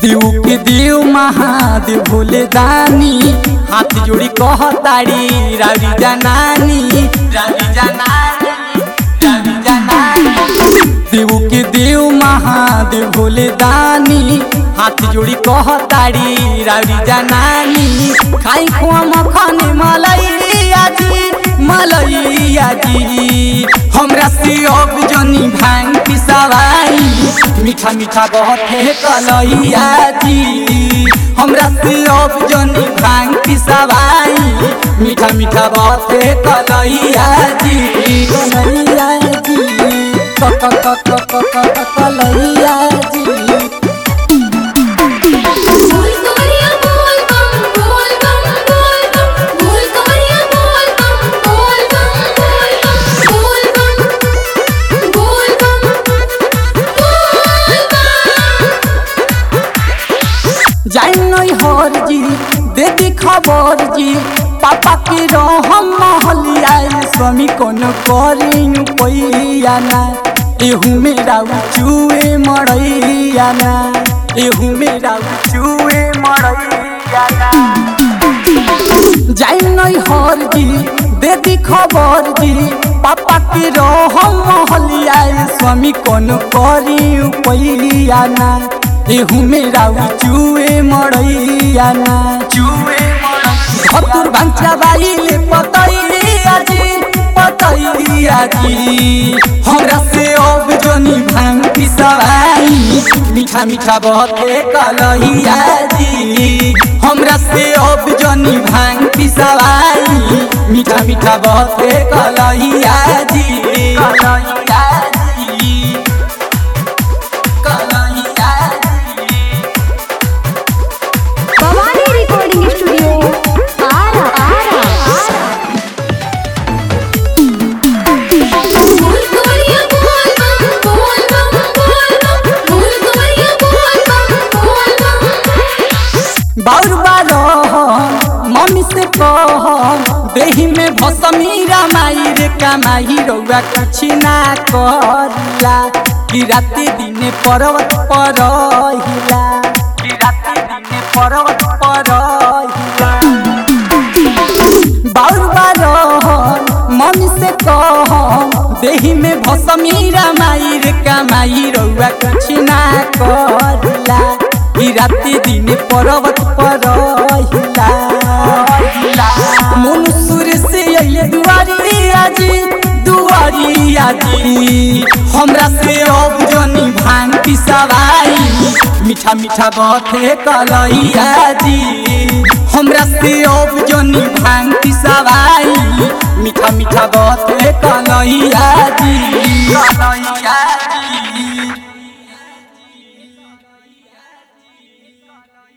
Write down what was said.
देव के देव महादेव भोले दानी हाथ जोड़ी कहताड़ी रावी जनानी रावी जनानी रावी जनानी देव के देव महादेव भोले दानी हाथ जोड़ी कहताड़ी रावी जनानी खाई खुआ मखन मलैया जी मलैया जी हमरा से अब जनी भांग पिसावाई मीठा मीठा बहुत है कलैया जी हमरा से अब जनी भांग पिसावाई मीठा मीठा बहुत है कलैया जी कलैया जी क क क क क क क कलैया जी बोल कवरिया बोल बम बोल बम बोल बम बोल कवरिया बोल बम बोल बम बोल बम बोल बम बोल बम जाई नहीं हर जी दे दी खबर जी पापा के रहम महलिया स्वामी कौन करी पैया ना एहू मेरा चूए मरैया ना एहू मेरा चूए मरैया ना जाई नहीं हर जी दे दी खबर जी पापा के रहम महलिया स्वामी कौन करी पैया ना एहू मेरा चूए मरैया ना चूए धतुर भांचा बाइले पतैया जी पतैया जी हमरा से अब जनी भांग पिसवाई मीठा मीठा बहते कलहिया जी हमरा से अब जनी भांग पिसवाई मीठा मीठा बहते कलहिया जी कलहिया जी कलहिया जी भवानी रिकॉर्डिंग स्टूडियो आरा आरा बोल कवरिया बोल बम बोल बम बोल बम बोल कवरिया बोल बम बोल बम बाउर बारह मम्मी से कह देही में भसमी रामाई रे कमाई रउआ कुछ ना करला कि राति दिने पर्वत पर हिला कि राति दिने पर्वत पर हिला बाउर बारह मम्मी से कह देही में भसमी रामाई रे कमाई रउआ कुछ ना करला ई राति दिन पर्वत पर हिला मनुष्य से अइले दुआरिया जी दुआरिया जी हमरा से अब जनी भांग पिसवाई मीठा मीठा बथे कलैया जी हमरा से अब जनी भांग पिसवाई मीठा मीठा बथे कलैया जी कलैया